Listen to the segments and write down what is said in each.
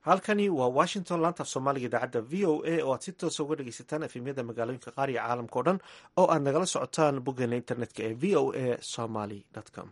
halkani waa washington laantaaf soomaaliga idaacadda v o a oo aad si toosa uga dhegeysataan efemyada magaalooyinka qaar iyo caalamka o dhan oo aad nagala socotaan boggeena internetka ee v o a somaly com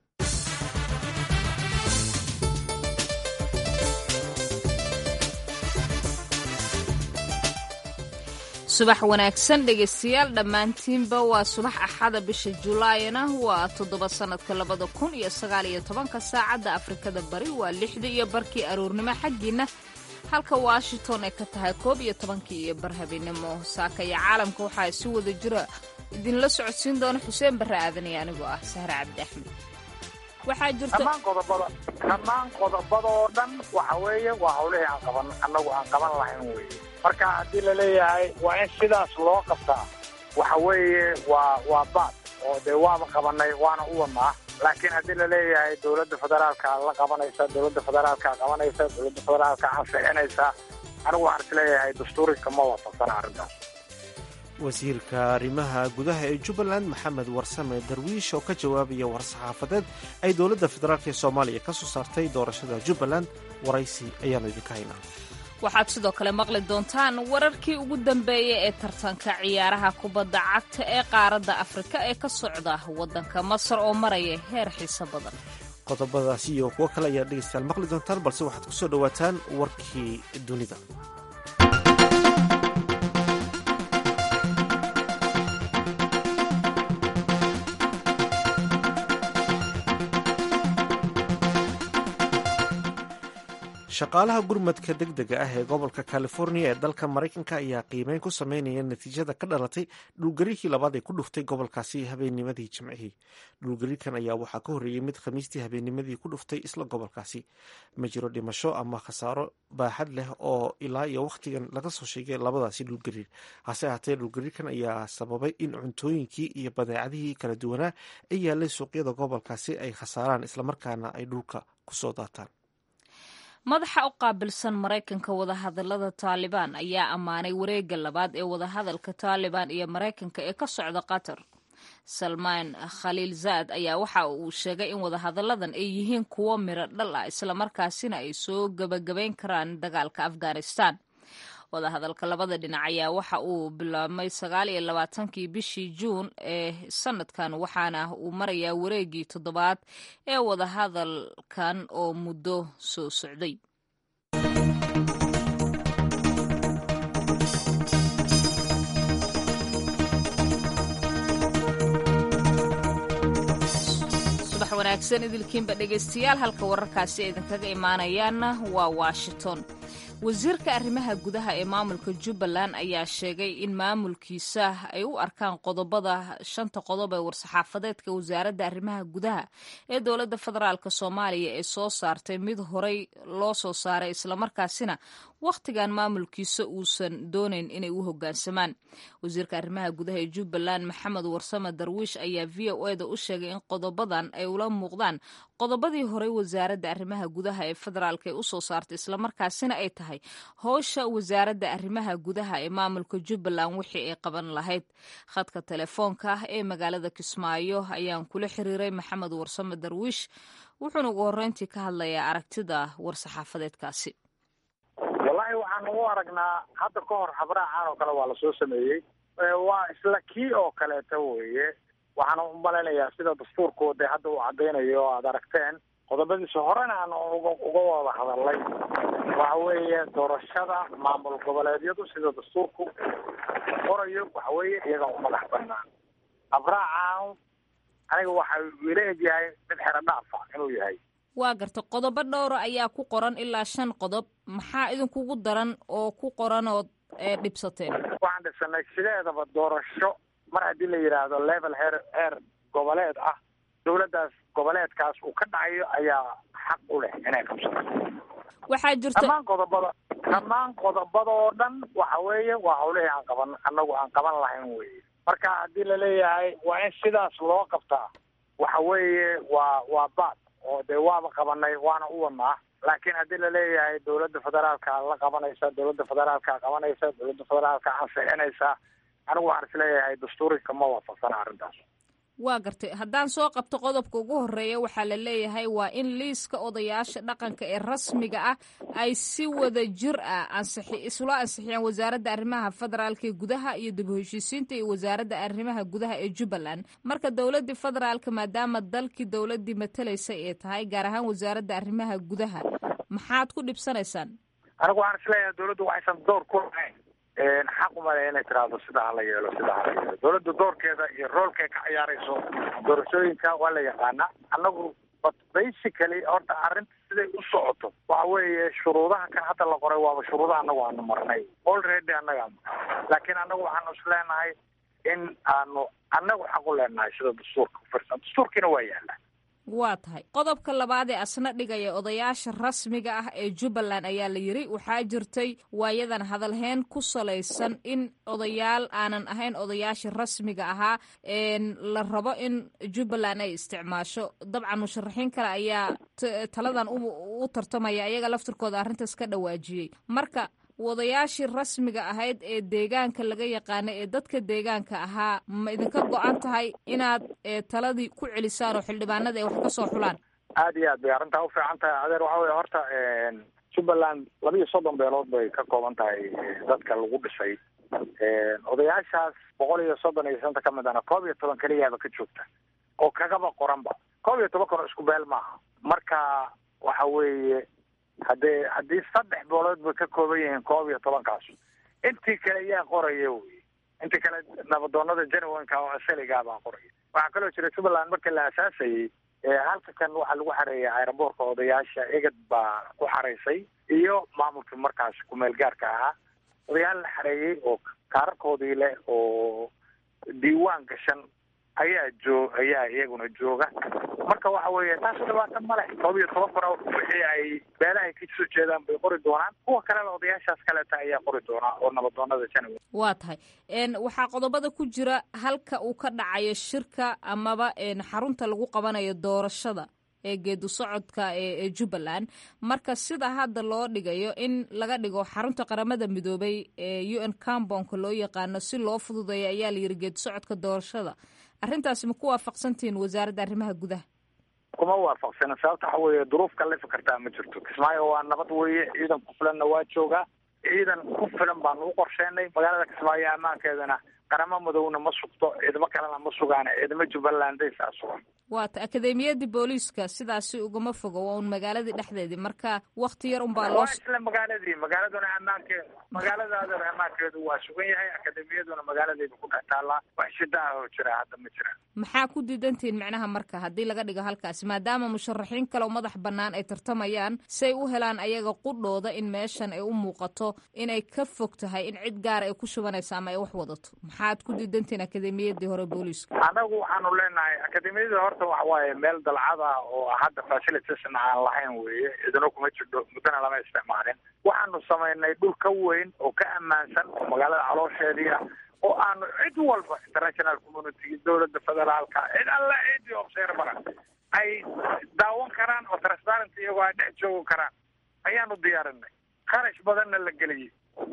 subax wanaagsan dhegaystayaal dhammaantiinba waa subax axada bisha julaayna waa toddoba sannadka labada kun iyo sagaal iyo tobanka saacadda afrikada bari waa lixda iyo barkii aroornimo xaggiinna halka washington ay ka tahay koob iyo tobankii iyo bar habeenimo saaka iyo caalamka waxaa si wada jira idinla socodsiin doona xuseen barre aadan iyo anigoo ah sahre cabdi axmed waxaa jirta dhammaan qodobada dhammaan qodobadoo dhan waxa weeye waa hawlihii aan qaban annagu aan qaban lahayn weye marka haddii la leeyahay waa in sidaas loo qabtaa waxa weeye waa waa baad oo dee waaba qabanay waana u wadnaa laakiin haddii la leeyahay dowladda federaalka la qabanaysa dowladda federaalka qabanaysa dowladda federaalka ansixinaysa anigu waxaan is leeyahay dastuurika ma waafaqsana arrintaas wasiirka arrimaha gudaha ee jubbaland maxamed warsame darwiish oo ka jawaabaya war-saxaafadeed ay dowladda federaalk ee soomaaliya ka soo saartay doorashada jubbaland waraysi ayaanu idinka haynaa waxaad sidoo kale maqli doontaan wararkii ugu dambeeyay ee tartanka ciyaaraha kubadda cagta ee qaaradda afrika ee ka socda waddanka masar oo maraya heer xiiso badan qodobadaasi iyo kuwo kale ayaad dhegeystayaal maqli doontaan balse waxaad ku soo dhowaataan warkii dunida shaqaalaha gurmadka deg dega ah ee gobolka california ee dalka maraykanka ayaa qiimeyn ku sameynaya natiijada ka dhalatay dhulgariirkii labaad ee ku dhuftay gobolkaasi habeennimadii jimcihii dhulgariirkan ayaa waxaa ka horreeyey mid khamiistii habeennimadii ku dhuftay isla gobolkaasi ma jiro dhimasho ama khasaaro baaxad leh oo ilaa iyo wakhtigan laga soo sheegay labadaasi dhulgariir hase ahaatee dhulgariirkan ayaa sababay in cuntooyinkii iyo badeecadihii kala duwanaa ee yaalay suuqyada gobolkaasi ay khasaaraan islamarkaana ay dhulka kusoo daataan madaxa u qaabilsan maraykanka wadahadalada taalibaan ayaa ammaanay wareegga labaad ee wadahadalka taalibaan iyo maraykanka ee ka socda qatar salmaan khaliil zaad ayaa waxa uu sheegay in wadahadalladan ay yihiin kuwo miro dhal ah islamarkaasina ay soo gebagabayn karaan dagaalka afghanistan wadahadalka labada dhinac ayaa waxa uu bilaabmay sagaal iyo labaatankii bishii juun ee sanadkan waxaana uu marayaa wareegii toddobaad ee wadahadalkan oo muddo soo socday subax wanaagsan idilkiinba dhegaystayaal halka wararkaasi ay idinkaga imaanayaanna waa washington wasiirka arrimaha gudaha ee maamulka jubbaland ayaa sheegay in maamulkiisa ay u arkaan qodobada shanta qodob ee war-saxaafadeedka wasaaradda arrimaha gudaha ee dowladda federaalk soomaaliya ee soo saartay mid horey loo soo saaray islamarkaasina wakhtigan maamulkiisa uusan doonayn inay u hoggaansamaan wasiirka arrimaha gudaha ee jubbaland maxamed warsame darwiish ayaa v o eda u sheegay in qodobadan ay ula muuqdaan qodobadii horey wasaaradda arrimaha gudaha ee federaalk ee usoo saartay islamarkaasina ay tahay howsha wasaaradda arrimaha gudaha ee maamulka jubbaland wixii ay qaban lahayd khadka telefoonka ah ee magaalada kismaayo ayaan kula xiriiray maxamed warsame darwiish wuxuuna ugu horreyntii ka hadlayaa aragtida war-saxaafadeedkaasi wallaahi waxaan ugu aragnaa hadda ka hor habraacan oo kale waa lasoo sameeyey waa isla kii oo kaleeta weeye waxaan u malaynayaa sida dastuurkooda hadda uu caddaynayo o aada aragteen qodobadiisa horena aan uga wada hadalnay waxa weeye doorashada maamul goboleedyadu sida dastuurku qorayo waxa weeye iyaga u madax banaan abraacan aniga waxa ila egyahay mid xero dhaafa inuu yahay waa garta qodobo dhowra ayaa ku qoran ilaa shan qodob maxaa idinkugu daran oo ku qoran ood dhibsateen waxaan dhibsanay sideedaba doorasho mar haddii la yidhaahdo level heer heer goboleed ah dowladdaas goboleedkaas uu ka dhacayo ayaa xaq u leh inay qabsato waxaa jirta dhammaan qodobada dhammaan qodobadoo dhan waxa weeye waa hawlihii aan qaban annagu aan qaban lahayn weye marka haddii la leeyahay waa in sidaas loo qabtaa waxa weeye waa waa baad oo dee waaba qabanay waana u wadnaa laakiin haddii la leeyahay dowladda federaalka la qabanaysa dowladda federaalka qabanaysa dowladda federaalka ansixinaysa anigu waxaan is leeyahay dastuurika ma waafaqsana arrintaas waa gartay haddaan soo qabto qodobka ugu horeeya waxaa la leeyahay waa in liiska odayaasha dhaqanka ee rasmiga ah ay si wada jir ah ansixi isula ansixiyaan wasaaradda arrimaha federaalka ee gudaha iyo dib u heshiisiinta iyo wasaaradda arrimaha gudaha ee jubbaland marka dowladdii federaalka maadaama dalkii dowladdii matalaysay ee tahay gaar ahaan wasaaradda arrimaha gudaha maxaad ku dhibsanaysaan anigu waxaan isleeyahay dowladdu waxaysan door ku lahayn xaq umale inay tiraahdo sidaa hala yeelo sidaa hala yeelo dowladda doorkeeda iyo roolkay ka ciyaarayso doorashooyinka waa la yaqaanaa annagu but basically horta arrinta siday u socoto waxa weeye shuruudaha kan hadda la qoray waaba shuruudaha annagu aanu marnay already annaga laakiin annagu waxaanu isleenahay in aanu annagu xaq u leenahay sida dastuurka kufirsan dastuurkiina waa yaala waa tahay qodobka labaad ee asna dhigaya odayaasha rasmiga ah ee jubbaland ayaa la yiri waxaa jirtay waayadan hadalheen ku salaysan in odayaal aanan ahayn odayaasha rasmiga ahaa la rabo in jubbaland ay isticmaasho dabcan musharaxiin kale ayaa taladan u tartamaya ayaga laftirkooda arrintaas ka dhawaajiyey marka wadayaashii rasmiga ahayd ee deegaanka laga yaqaana ee dadka deegaanka ahaa ma idinka go-an tahay inaad taladii ku celisaan oo xildhibaanada ay wax ka soo xulaan aada iyo aad bay arrintaa u fiican tahay adeer waxa weye horta jubbaland laba iyo soddon beelood bay ka kooban tahay dadka lagu dhisay odayaashaas boqol iyo soddon iyo shanta ka mid ana koob iyo toban keliyaaba ka joogta oo kagaba qoranba koob iyo toban kano isku beel maaha marka waxa weeye haddee haddii saddex boolood bay ka kooban yihiin koob iyo tobankaas intii kale yaa qoraya wey intii kale nabadoonada genuinka oo asaligaa baa qoraya waxaa kaloo jira jubbaland markii la asaasayey halka kan waxaa lagu xareeyay aeroboortka odayaasha egad baa ku xaraysay iyo maamulkii markaas kumeel gaarka ahaa odayaal la xareeyey oo kaararkoodii leh oo diiwaan gashan ayaa joo ayaa iyaguna jooga marka waxa weeye taas dhibaata ma leh koob iyo toban kuna wixii ay beelahay ka soo jeedaan bay qori doonaan kuwa kalena odayaashaas kaleeta ayaa qori doonaa oo nabadoonada january waa tahay waxaa qodobada ku jira halka uu ka dhacayo shirka amaba xarunta lagu qabanayo doorashada ee geedu socodka ee jubbaland marka sida hadda loo dhigayo in laga dhigo xarunta qaramada midoobay ee u n cambonka loo yaqaano si loo fududeeyo ayaa la yiri geedu socodka doorashada arrintaasi ma ku waafaqsantihiin wasaaradda arrimaha gudaha kuma waafaqsana sababta waxa weeye duruuf kalefa kartaa ma jirto kismaayo waa nabad weeye ciidan ku filanna waa joogaa ciidan ku filan baanu u qorsheenay magaalada kismaayo ammaankeedana qaramo madowna ma sugto ciidamo kalena ma sugaan ciidamo jubbalanday saa sugan waata akademiyadii booliiska sidaasi ugama fogo waa un magaaladii dhexdeedii marka wakti yar unbaa loo waa isla magaaladii magaaladuna ammaankeedu magaaladaadana ammaankeedu waa sugan yahay akademiyaduna magaaladeeda ku dhex taallaa wax shida ah oo jira hadda ma jiraan maxaa ku diidantihiin micnaha marka haddii laga dhigo halkaasi maadaama musharaxiin kale oo madax bannaan ay tartamayaan say u helaan ayaga qudhooda in meeshan ay u muuqato inay ka fog tahay in cid gaara ay ku shubanaysa ama ay wax wadato maxaad ku diidantihiin akademiyadii hore booliiska anagu waxaanu leenahay akademiyadii horta waxa waaye meel dalcada oo hadda facilitasna aan lahayn weeye idino kuma jirto muddana lama isticmaalin waxaanu samaynay dhul ka weyn oo ka ammaansan oo magaalada caloosheedii ah oo aanu cid walba international community dowladda federaalka cid alla cidi observara ay daawan karaan oo transparent iyagoo ay dhex joogi karaan ayaanu diyaarinay kharash badanna la geliyey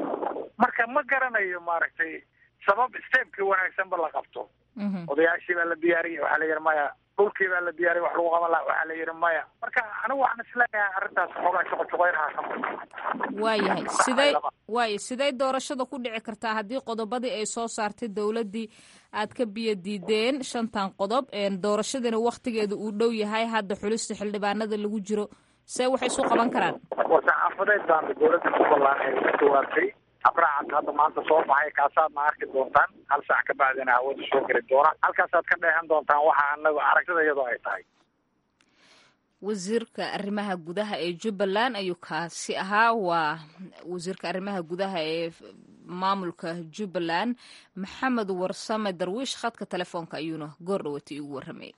marka ma garanayo maaragtay sabab stepkii wanaagsanba la qabto odayaashii baa la diyaariyey waxaa la yidhi maya dhulkii baa la diyaariyay wax lagu qaban laha waxaa la yidhi maya marka anigu waxaan isleeyahay arrintaas xoogaa shaqo shaqoynaha ka waayahay sidey waaya sidey doorashada ku dhici kartaa haddii qodobadii ay soo saartay dowladdii aad ka biyo diideen shantan qodob doorashadiina waktigeeda uu dhow yahay hadda xulista xildhibaanada lagu jiro see waxay isu qaban karaan war-saxaafadeed baana dowladda jubbaland ay u jawaabtay abracad hadda maanta soo baxay kaasaadna arki doontaan hal saac ka bacdina hawada soo geli doona halkaasaad ka dheehan doontaan waxa anaga aragtida iyadoo ay tahay wasiirka arrimaha gudaha ee jubbaland ayuu kaasi ahaa waa wasiirka arrimaha gudaha ee maamulka jubbaland maxamed warsame darwiish khadka telefoonka ayuuna goor dhawatay ugu warramayay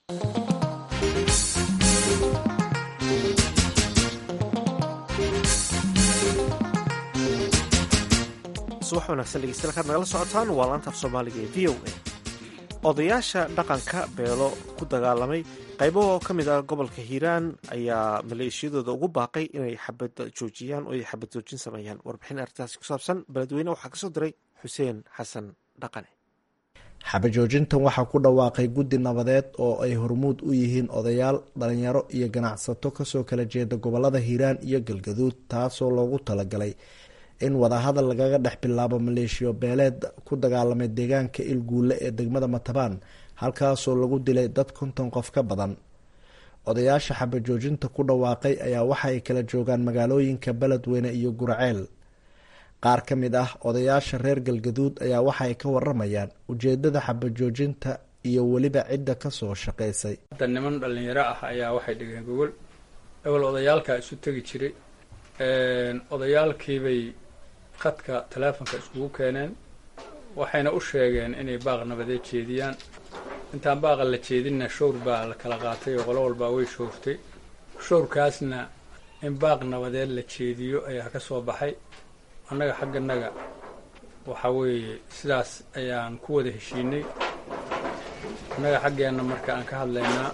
subax wanaagsan dhegeystayaal kaad nagala socotaan waa laantaaf soomaaliga ee v o a odayaasha dhaqanka beelo ku dagaalamay qaybo oo ka mid ah gobolka hiiraan ayaa maleeshiyadooda ugu baaqay inay xabad joojiyaan oo ay xabad joojin sameeyaan warbixin arrintaasi ku saabsan beledweyne waxaa kasoo diray xuseen xasan dhaqane xabajoojintan waxaa ku dhawaaqay guddi nabadeed oo ay hormuud u yihiin odayaal dhalinyaro iyo ganacsato kasoo kala jeeda gobolada hiiraan iyo galgaduud taasoo loogu talagalay in wadahadal lagaga dhex bilaabo maleeshiyo beeleed ku dagaalamay deegaanka ilguule ee degmada matabaan halkaasoo lagu dilay dad konton qof ka badan odayaasha xabajoojinta ku dhawaaqay ayaa waxa ay kala joogaan magaalooyinka beledweyne iyo guraceel qaar ka mid ah odayaasha reer galgaduud ayaa waxa ay ka waramayaan ujeedada xabajoojinta iyo weliba cidda kasoo shaqaysay hadda niman dhalinyaro ah ayaa waxay dhigeen gogol ewel odayaalkaa isu tegi jiray odayaalkiibay khadka taleefonka iskugu keeneen waxayna u sheegeen inay baaq nabadeed jeediyaan intaan baaqa la jeedinna showr baa la kala qaatay oo qolo walbaa way showrtay showrkaasna in baaq nabadeed la jeediyo ayaa ka soo baxay annaga xagganaga waxaa weeye sidaas ayaan ku wada heshiinay annaga xaggeenna marka aan ka hadlaynaa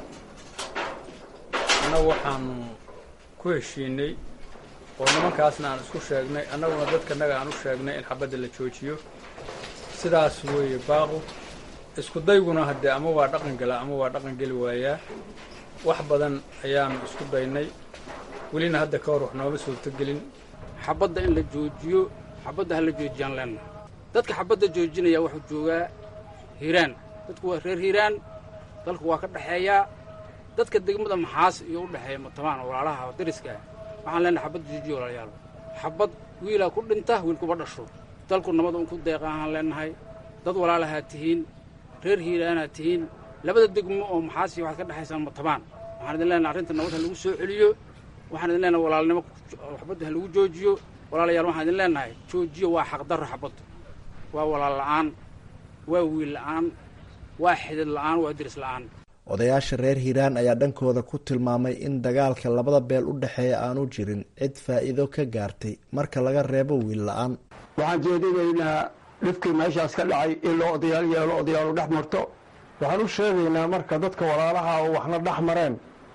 annagu waxaanu ku heshiinay oo nimankaasna aan isku sheegnay annaguna dadkanaga aan u sheegnay in xabadda la joojiyo sidaas weeye baaqu isku dayguna haddee ama waa dhaqan gala ama waa dhaqan geli waayaa wax badan ayaanu isku daynay welina hadda ka hor wax nooma suurtogelin xabadda in la joojiyo xabadda ha la joojiyaan leenna dadka xabadda joojinaya wuxuu joogaa hiiraan dadku waa reer hiiraan dalku waa ka dhexeeyaa dadka degmada maxaas iyo u dhexeeya matabaan oo walaalaha oo dariska ah waxaan leenahay xabadda joojiyo walaalayaal xabad wiilaa ku dhinta wiil kuba dhasho dalku nabada un ku deeqa ahaan leenahay dad walaalahaa tihiin reer hiiraanaad tihiin labada degmo oo maxaas iyo waxaad ka dhexaysaan matabaan waxaan idin leenahay arrinta nabad ha lagu soo celiyo waxaan idin leenahay walaalnimo xabadda ha lagu joojiyo walaalayaal waxaan idin leenahay joojiyo waa xaqdarro xabaddu waa walaal la'aan waa wiil la'aan waa xidid la'aan waa diris la'aan odayaasha reer hiiraan ayaa dhankooda ku tilmaamay in dagaalka labada beel u dhexeeya aanu jirin cid faa'iido ka gaartay marka laga reebo wiil la-aan waxaan jeedinaynaa dhibkii meeshaas ka dhacay in loo odayaal yeelo odayaalu dhex marto waxaan u sheegaynaa marka dadka walaalaha oo waxna dhex mareen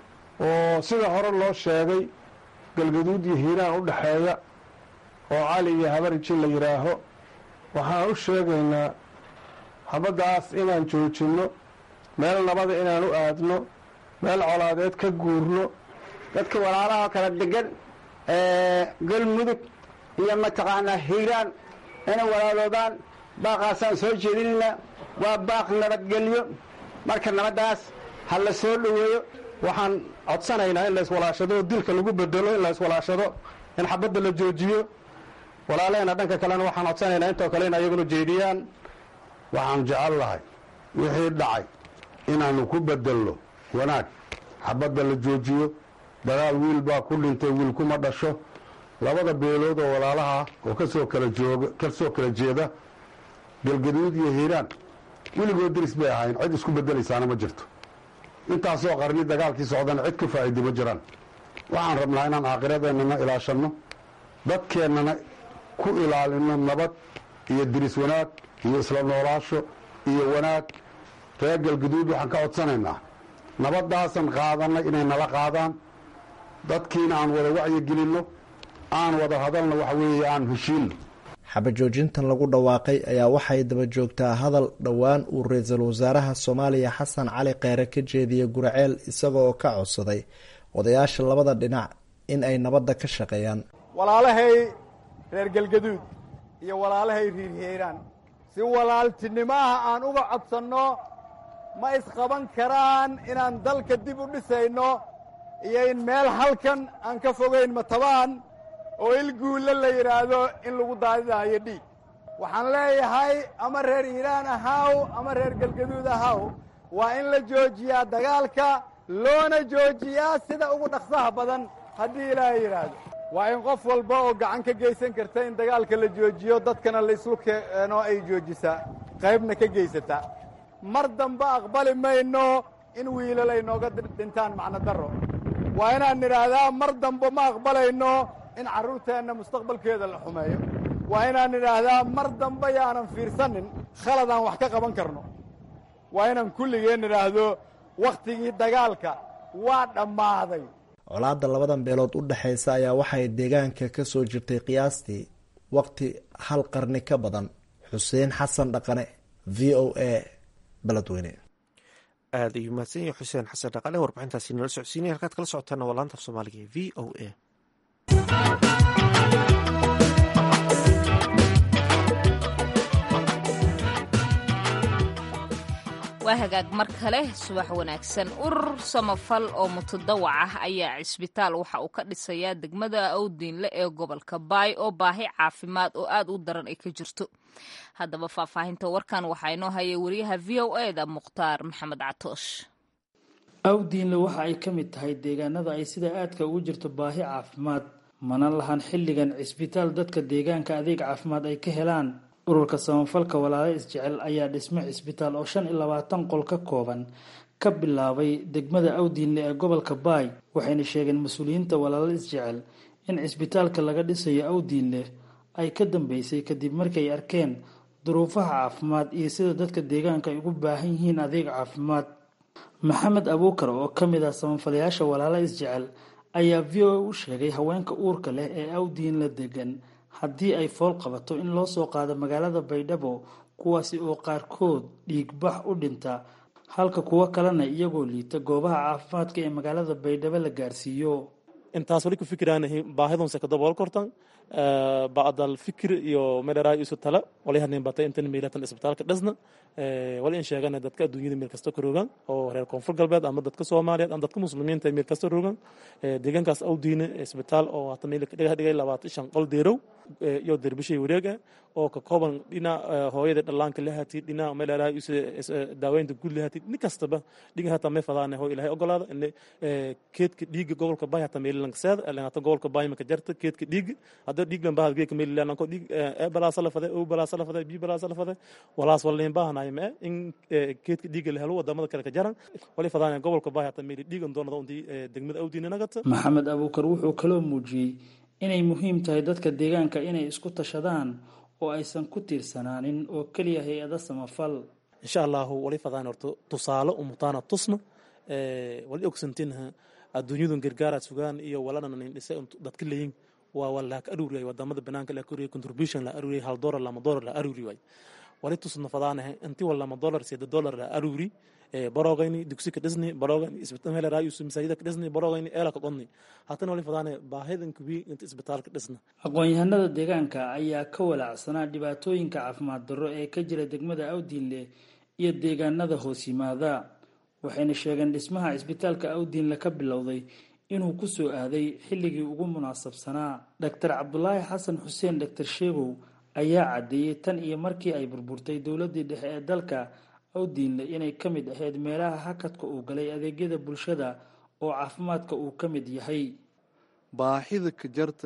oo sida hore loo sheegay galgaduud iyo hiiraan u dhexeeya oo cali iyo habariji la yidhaaho waxaan u sheegaynaa habaddaas inaan joojinno meel nabada inaan u aadno meel colaadeed ka guurno dadka walaalaha kala degan galmudug iyo mataqaanaa hiiraan inay walaaloodaan baaqaasaan soo jeedinaynaa waa baaq nabadgelyo marka nabaddaas ha la soo dhoweeyo waxaan codsanaynaa in layswalaashado oo dilka lagu bedelo in layswalaashado in xabadda la joojiyo walaalehena dhanka kalena waxaan codsanaynaa intoo kale in ayaguna jeediyaan waxaan jecel lahay wixii dhacay inaannu ku bedelno wanaag xabadda la joojiyo dagaal wiil baa ku dhintay wiil kuma dhasho labada beelood oo walaalaha oo kasoo kala jooga kasoo kala jeeda galgaduud iyo hiiraan weligood diris bay ahayn cid isku bedelaysaana ma jirto intaasoo qarni dagaalkii socdana cid ka faa'iida ma jiraan waxaan rabnaa inaan aakhiradeenana ilaashanno dadkeennana ku ilaalino nabad iyo diris wanaag iyo isla noolaasho iyo wanaag reer galgaduud waxaan ka codsanaynaa nabaddaasan qaadannay inay nala qaadaan dadkiina aan wada wacyigelinno aan wada hadalna waxa weeye aan heshiinno xabajoojintan lagu dhawaaqay ayaa waxay daba joogtaa hadal dhowaan uu ra-iisul wasaaraha soomaaliya xasan cali kheyre ka jeediyey guraceel isaga oo ka codsaday odayaasha labada dhinac in ay nabadda ka shaqeeyaan walaalahay reer galgaduud iyo walaalahay riir hiiraan si walaaltinimaha aan uga codsanno ma isqaban karaan inaan dalka dib u dhisayno iyo in meel halkan aan ka fogayn matabaan oo ilguulle la yidhaahdo in lagu daadidaayo dhiig waxaan leeyahay ama reer hiiraan ahaw ama reer galgaduud ahaw waa in la joojiyaa dagaalka loona joojiyaa sida ugu dhaqsaha badan haddii ilaahay yidhaahdo waa in qof walba oo gacan ka geysan karta in dagaalka la joojiyo dadkana la islu keeno ay joojisaa qaybna ka geysataa mar dambe aqbali mayno in wiilal ay nooga dhintaan macno darro waa inaan nidhaahdaa mar dambe ma aqbalayno in carruurteenna mustaqbalkeeda la xumeeyo waa inaan nidhaahdaa mar dambe yaanan fiirsanin khaladaan wax ka qaban karno waa inaan kulligeen nidhaahdo wakhtigii dagaalka waa dhammaaday colaadda labadan beelood u dhexaysa ayaa waxay deegaanka ka soo jirtay qiyaastii waqti hal qarni ka badan xuseen xasan dhaqane v o a beledweyne aada ayuu mahadsan yahay xuseen xasan dhaqale warbixintaasi nala socodsiinaya halkaad kala socotaana waa laanta af soomaaliga ee v o a waa hagaag mar kale subax wanaagsan urur samafal oo mutadawac ah ayaa cisbitaal waxa uu ka dhisayaa degmada awdiinle ee gobolka baay oo baahi caafimaad oo aad u daran ay ka jirto haddaba faahfaahinta warkan waxaa inoo hayay wariyaha v o e da mukhtaar maxamed catoosh awdiinle waxa ay ka mid tahay deegaanada ay sida aadka ugu jirto baahi caafimaad mana lahan xilligan cisbitaal dadka deegaanka adeeg caafimaad ay ka helaan ururka samafalka walaalo isjecel ayaa dhisme cisbitaal oo shan iyo labaatan qol ka kooban ka bilaabay degmada awdiinle ee gobolka baay waxayna sheegeen mas-uuliyiinta walaalo isjecel in cisbitaalka laga dhisayo awdiinle ay ka dambeysay kadib markay arkeen duruufaha caafimaad iyo sida dadka deegaanka ay ugu baahan yihiin adeeg caafimaad maxamed abuukar oo ka mid ah samafalayaasha walaalo isjecel ayaa v o a u sheegay haweenka uurka leh ee awdiinle degan haddii ay fool qabato in loo soo qaado magaalada baydhabo kuwaasi oo qaarkood dhiigbax u dhinta halka kuwo kalena iyagoo liita goobaha caafimaadka ee magaalada baydhabo la gaarsiiyo intaas wali ku fikiraanahay baahidunse ka dabool kortan bacdal fikir iyo meeleraay isu tala wali hadnin batay intan meelatan isbitaalka dhisna wali in sheegana dadka adduunyada meel kasta ka rogan oo reer koonfur galbeed ama dadka soomaaliyeed ama dadka muslimiinta meel kasta rogan deegaankaas awdiine isbitaal oo hata meel dhiga dhigay labaatan shan qol deerow iyo derbishay wareega oo ka kooban dhinac hooyada dhallaanka lahati dhinac meeleraay isu daaweynta guud lahati nin kastaba dhiga hata may fadaane hoo ilaahay ogolaada in keedka dhiiga gobolka baay hata meel langseed hata gobolka baay maka jarta keedka dhiiga hadda dhiig lan bahad geeka meel lanko dhiig e balaasa la fade o balaasa la fade bi balaasa la fade walaas wala leen baahanayo ma in keedka dhiiga la helo wadamada kale ka jaran wali fadaane gobolka baay hata meel dhiigan doonada untii degmada awdiina nagata maxamed abuukar wuxuu kaloo muujiyey inay muhiim tahay dadka deegaanka inay isku tashadaan oo aysan ku tiirsanaanin oo keliya hay-ada samafal insha allahu wali fadaan horto tusaale umutaana tusna wali ogsantinha adduunyadun gargaaraad sugaan iyo walananin dhise dadka leyin waa waa laak aruuriyay wadamada banaanka la aruuriyay contribution la aruuriyay hal dollar lama dollar la aruuri way wali tusna fadaanahe intii wal lama dollar seeda dollar la aruuri barogayni dugsi ka dhisni barogayni isbitaal hela raayus masaajida ka dhisni barogayni eela ka qodni hatana wali fadaane baahidan kubi inta isbitaalka dhisna aqoon-yahanada deegaanka ayaa ka walaacsanaa dhibaatooyinka caafimaad darro ee ka jira degmada awdiinle iyo deegaanada hoos yimaada waxayna sheegeen dhismaha cisbitaalka awdiinle ka bilowday inuu ku soo aaday xilligii ugu munaasabsanaa doctor cabdulaahi xasan xuseen doctor sheegow ayaa caddeeyey tan iyo markii ay burburtay dowladdii dhexe ee dalka awdiinle inay ka mid ahayd meelaha hakadka uu galay adeegyada bulshada oo caafimaadka uu ka mid yahay baahida ka jarta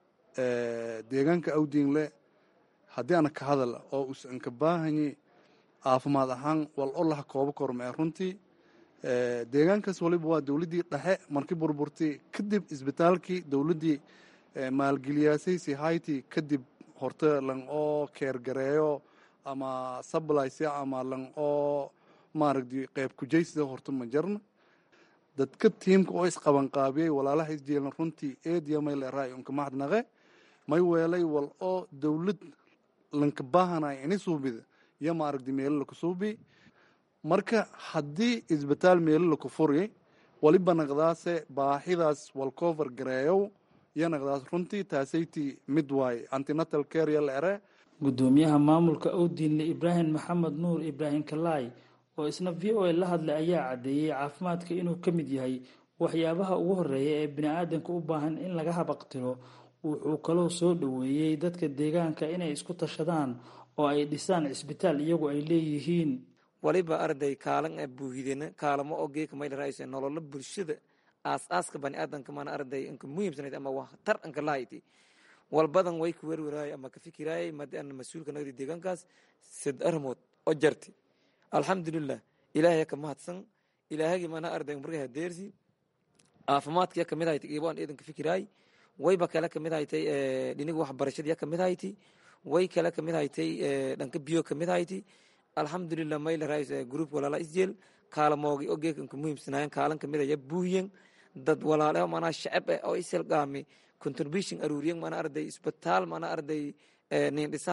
deegaanka awdiinle haddii ana ka hadala oo usan ka baahanyi caafimaad ahaan wal olaha koobo kormee runtii deegaankaas waliba waa dowladdii dhexe markii burburtay kadib isbitaalkii dowladdii maalgeliyaasay sihayti kadib horte lang oo keergareeyo ama sablyse ama lang oo maaragti qeyb kujaysida horta ma jarna dadka tiimka oo isqabanqaabiyey walaalaha isjeelna runtii eediya may leeraay unka mahadnaqe may weelay wal oo dowlad lanka baahanay ini suubida iyo maaragti meelo laku suubi marka haddii isbitaal meelo laku furi waliba naqdaase baahidaas walcover gareeyow iyo naqdaas runtii taasayti mid waaye antinatal care ya leere gudoomiyaha maamulka awdiinle ibraahim maxamed nuur ibraahim kalaay oo isna v o a la hadlay ayaa caddeeyey caafimaadka inuu ka mid yahay waxyaabaha ugu horeeya ee bini-aadanka u baahan in laga habaqtiro wuxuu kaloo soo dhoweeyey dadka deegaanka inay isku tashadaan oo ay dhisaan cisbitaal iyagu ay leeyihiin waliba arday kaalan a buuhidena kaalamo oo geeka maydharaayse nololo bulshada aas-aaska bani-aadanka mana arday inka muhiimsanayd ama waxtar anka lahayti walbadan way ka werweraayay ama ka fikiraayay madi ana mas-uulka nagdi deegaankaas sad armood oo jarti alxamdulilah ilaahaya ka mahadsan ilaahagii mana arday markay hadeersi caafimaadka ya kamid hayti iibaan eedan ka fikiraay wayba kale kamid haytay dhiniga waxbarashada ya kamid hayti way kale kamid haytay dhanka biyo kamid hayti alxamdulilah mayla raayis group walaala isjeel kaalamoogi oo geeka inka muhiimsanaayan kaalan kamid ya buuhiyan dad walaale manaa shacab eh oo isilgaami contribution aruuriyan mana arday isbitaal mana arday nin dhisayan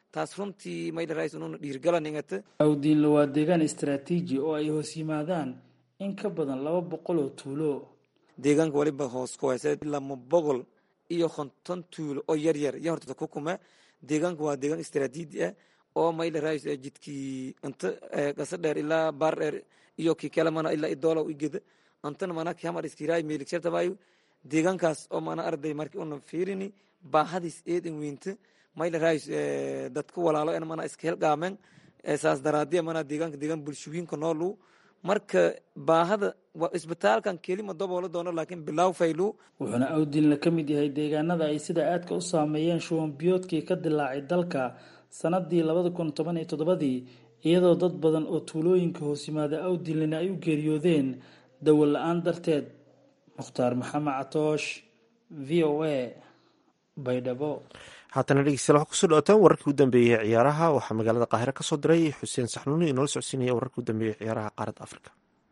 taas runtii maydharays ununa dhiirgalaningata awdiinle waa deegaan istaraatiiji oo ay hoos yimaadaan in ka badan laba boqol oo tuulo deegaanka waliba hoos ku haysa lama boqol iyo konton tuulo oo yar yar iyo horta ku kuma deegaanka waa deegaan istaraatiiji ah oo maydharays jidkii inta qasa dheer ilaa baar dheer iyo kii kale mana ilaa idoola igeda antana mana kamar iskiray meeligshartabayo deegaankaas oo mana arday markii una fiirini baahadiis eedan weynta maydharays dadku walaalo en mana iska helqaamen saas daraadiya mana deegaanka deegaan bulshooyinka noolu marka baahada isbitaalkan kelima daboolo doono laakiin bilaaw faylu wuxuuna awdiinle ka mid yahay deegaanada ay sida aadka u saameeyeen shuban biyoodkii ka dilaacay dalka sanadii labada kun toban iyo toddobadii iyadoo dad badan oo tuulooyinka hoos yimaada awdiinlena ay u geeriyoodeen dawo la-aan darteed mukhtaar maxamed catoosh v o a baydhabo haatana dhegeystayaal waxaa kusoo dhawaataan wararkii u dambeeyey ciyaaraha waxaa magaalada qaahire ka soo diray xuseen saxnuuni inoola socodsiinaya wararkii u dambeeyey ciyaaraha qaaradda afrika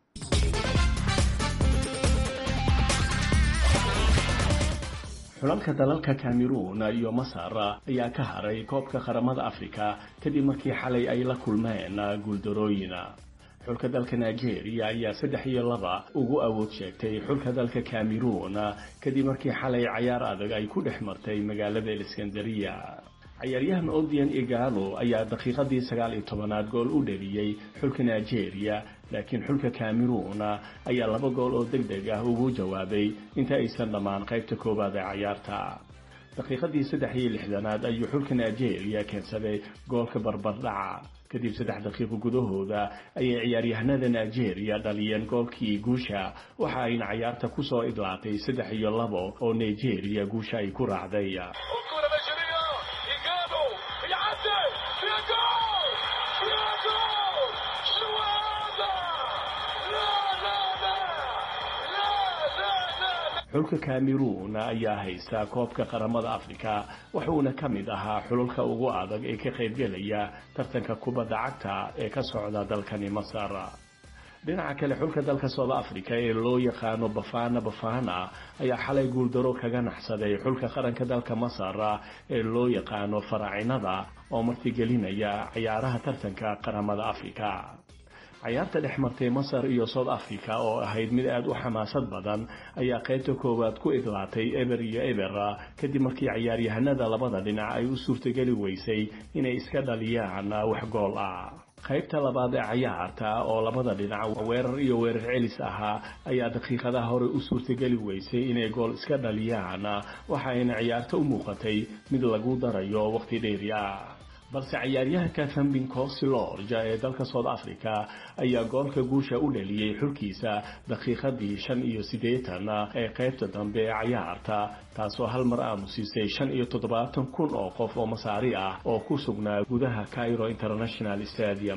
xulalka dalalka cameroon iyo masar ayaa ka haray koobka qaramada afrika kadib markii xalay ay la kulmeen guuldarooyin xulka dalka nigeria ayaa saddex iyo laba ugu awood sheegtay xulka dalka cameroon kadib markii xalay cayaar adag ay ku dhex martay magaalada aleskandariya cayaaryahan odian igalo ayaa daqiiqadii sagaal iyo tobanaad gool u dhaliyey xulka nigeria laakiin xulka cameroon ayaa laba gool oo deg deg ah ugu jawaabay inta aysan dhammaan qaybta koowaad ee cayaarta daqiiqadii saddex iyo lixdanaad ayuu xulka nigeria keensaday goolka barbardhaca kadib saddex daqiiqo gudahooda ayay ciyaaryahanada nigeria dhaliyeen goolkii guusha waxa ayna cayaarta kusoo idlaatay saddex iyo labo oo nigeria guusha ay ku raacday xulka cameroon ayaa haysta koobka qaramada afrika wuxuuna ka mid ahaa xululka ugu adag ee ka qaybgelaya tartanka kubadda cagta ee ka socda dalkani masar dhinaca kale xulka dalka south africa ee loo yaqaano bafana bafana ayaa xalay guuldaro kaga naxsaday xulka qaranka dalka masar ee loo yaqaano faraacinada oo martigelinaya ciyaaraha tartanka qaramada afrika cayaarta dhex martay masar iyo south africa oo ahayd mid aada u xamaasad badan ayaa qaybta koowaad ku idlaatay eber iyo eber kadib markii cayaaryahanada labada dhinac ay u suurtageli weysay inay iska dhaliyaan wax gool ah qaybta labaad ee cayaarta oo labada dhinac weerar iyo weerar celis ahaa ayaa daqiiqadaha hore u suurtageli weysay inay gool iska dhaliyaan waxayna ciyaarta u muuqatay mid lagu darayo waqti dheeri ah balse cayaaryahanka thambin cosilorja ee dalka south africa ayaa goolka guusha u dhaliyey xulkiisa daqiiqadii shan iyo siddeetan ee qaybta dambe ee cayaarta taasoo hal mar aamusiisay shan iyo toddobaatan kun oo qof oo masaari ah oo ku sugnaa gudaha cairo international stadium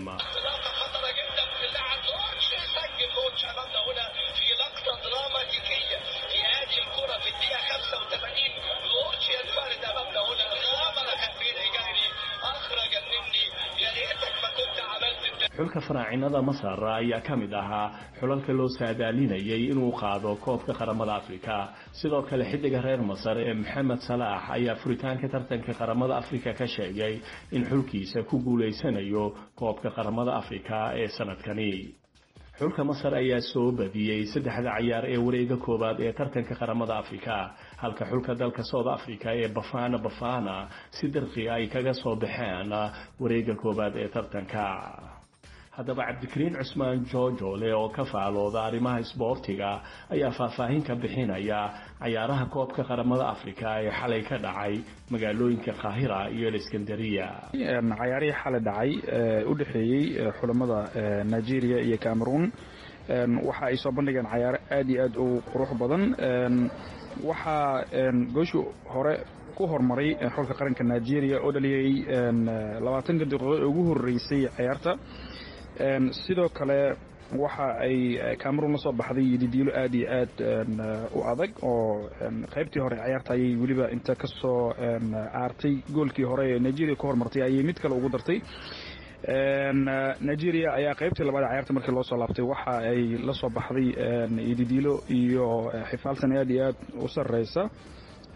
xulka faraacinada masar ayaa ka mid ahaa xulalka loo saadaalinayay inuu qaado koobka qaramada afrika sidoo kale xiddiga reer masar ee maxamed salaax ayaa furitaanka tartanka qaramada afrika ka sheegay in xulkiisa ku guulaysanayo koobka qaramada afrika ee sanadkani xulka masar ayaa soo badiyey saddexda cayaar ee wareega koowaad ee tartanka qaramada afrika halka xulka dalka south africa ee bafana bafana si dirqi ay kaga soo baxeen wareega koowaad ee tartanka haddaba cabdikariin cusmaan joojole oo ka faalooda arrimaha isboortiga ayaa faahfaahin ka bixinaya cayaaraha koobka qaramada afrika ee xalay ka dhacay magaalooyinka qaahira iyo aleskandariya cayaarihii xalay dhacay u dhexeeyey xulamada nigeria iyo cameroon waxa ay soo bandhigeen cayaaro aad iyo aad u qurux badan waxaa gooshii hore ku horumaray xulka qaranka nigeria oo dhaliyey labaatanka daqiiqood ugu horeysay cayaarta sidoo kale waxa ay cameroon la soo baxday didiilo aad iyo aad u adag oo qaybtii hore cayaarta ayay weliba inta ka soo caartay goolkii hore ee nigeria ku hormartay ayay mid kale ugu dartay nigeria ayaa qaybtii labaad cayaarta markii loo soo laabtay waxa ay la soo baxday didiilo iyo xifaaltan aad iyo aad u sareysa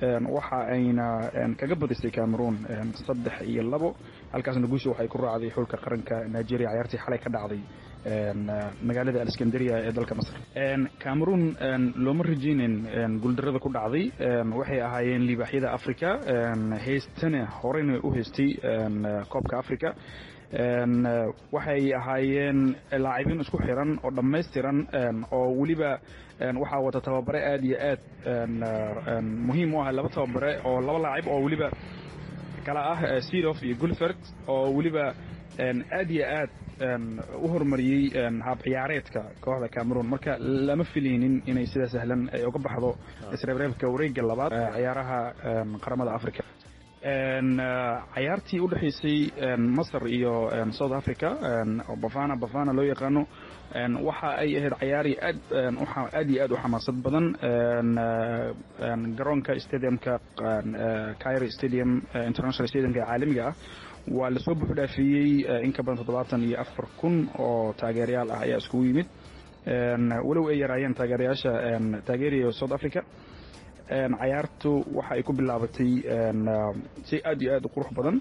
waxa ayna kaga badisay cameroon saddex iyo labo halkaasna guusha waxay ku raacday xulka qaranka nigeria cayaartii xalay ka dhacday magaalada aleskandaria ee dalka masr cameroon looma rajeynen guuldarada ku dhacday waxay ahaayeen libaaxyada africa heystana horeyna u haystay koobka africa waxay ahaayeen laacibiin isku xiran oo dhammaystiran oo weliba waxaa wata tababare aad iyo aad muhiim u ah laba tababare oo laba laacib oo weliba kala ah sidof iyo gulfert oo weliba aad iyo aad u horumariyey hab ciyaareedka kooxda cameroon marka lama filaynin inay sida sahlan ay uga baxdo isreebreebka wareega labaad ciyaaraha qaramada africa cayaartii u dhexaysay masar iyo south africa bafana bafana loo yaqaano waxa ay ahayd cayaari aad aad iyo aad u xamaasad badan garoonka stadiumka cairo stadium international stadiumka ee caalamiga ah waa lasoo buux dhaafiyey in ka badan toddobaatan iyo afar kun oo taageerayaal ah ayaa iskugu yimid walow ay yaraayeen taageerayaasha taageeraya south africa cayaartu waxa ay ku bilaabatay si aad iyo aad u qurux badan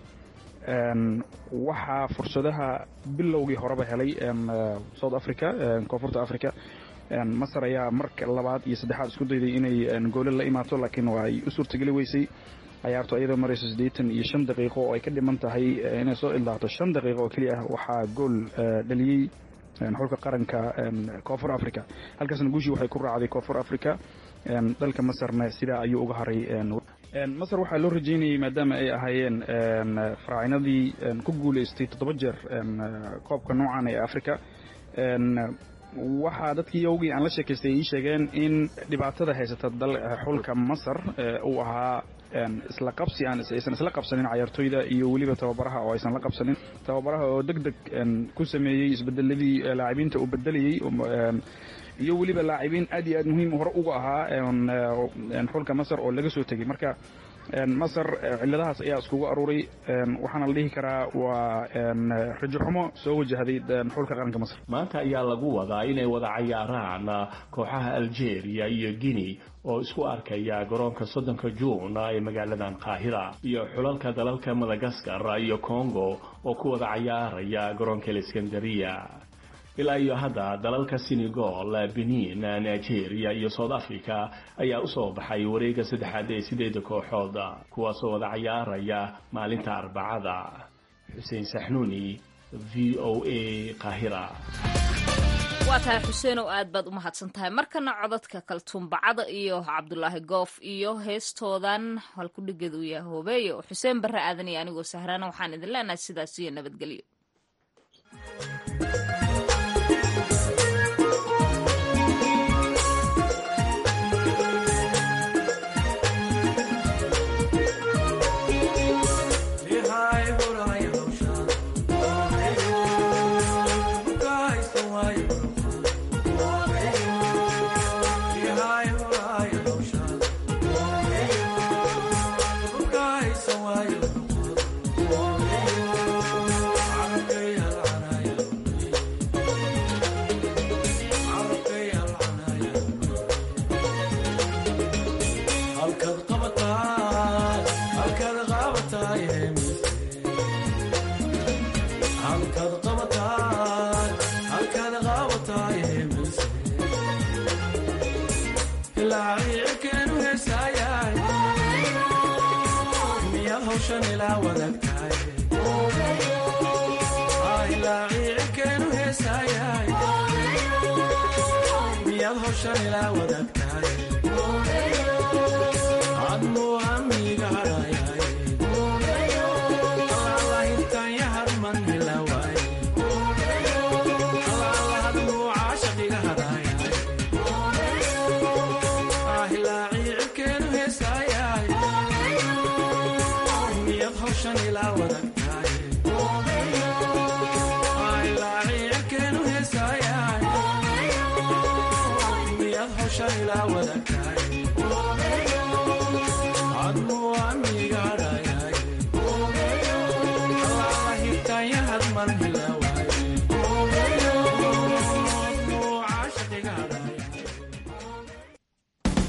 waxaa fursadaha bilowgii horeba helay south africa koonfurta africa masar ayaa marka labaad iyo saddexaad isku dayday inay goole la imaato laakiin waa ay u suurtageli weysay cayaartu ayadoo marayso siddeetan iyo shan daqiiqo oo ay ka dhiman tahay inay soo ilaato shan daqiiqo oo keliya ah waxaa gool dhaliyey xulka qaranka koonfur africa halkaasna guushii waxay ku raacday koonfur africa dalka masarna sidaa ayuu uga haray masar waxaa loo rajeynayay maadaama ay ahaayeen faraacinadii ku guuleystay toddoba jeer koobka noocan ee africa waxaa dadkii yowgii aan la sheekaystay ii sheegeen in dhibaatada haysata xulka masar uu ahaa isla qabsi aan aysan isla qabsanin cayaartooyda iyo weliba tababaraha oo aysan la qabsanin tababaraha oo deg deg ku sameeyey isbedeladii laacibiinta uu bedelayey iyo weliba laacibiin aad iyo aad muhiim hore uga ahaa xulka masar oo laga soo tegey marka masar ciladahaas ayaa iskugu aruuray waxaana la dhihi karaa waa rajo xumo soo wajahday xulka qaranka masar maanta ayaa lagu wadaa inay wada cayaaraan kooxaha algeria iyo guinea oo isku arkaya garoonka soddonka juun ee magaaladan qaahira iyo xulalka dalalka madagaskar iyo congo oo ku wada cayaaraya garoonka aleskandariya ilaa iyo hadda dalalka senegal benin nigeria iyo south africa ayaa usoo baxay wareega saddexaad ee sideeda kooxood kuwaasoo wada cayaaraya maalinta arbacada xuseen saxnuuni v o a qaahira waa tahay xuseenow aad baad u mahadsan tahay markana codadka kaltuumbacada iyo cabdulaahi goof iyo heestoodan halkudhigeed uu yahay hoobeeyo xuseen barre aadan iyo anigoo sahraana waxaan idin leenahay sidaas iyo nabadgelyo ilaa wada kaay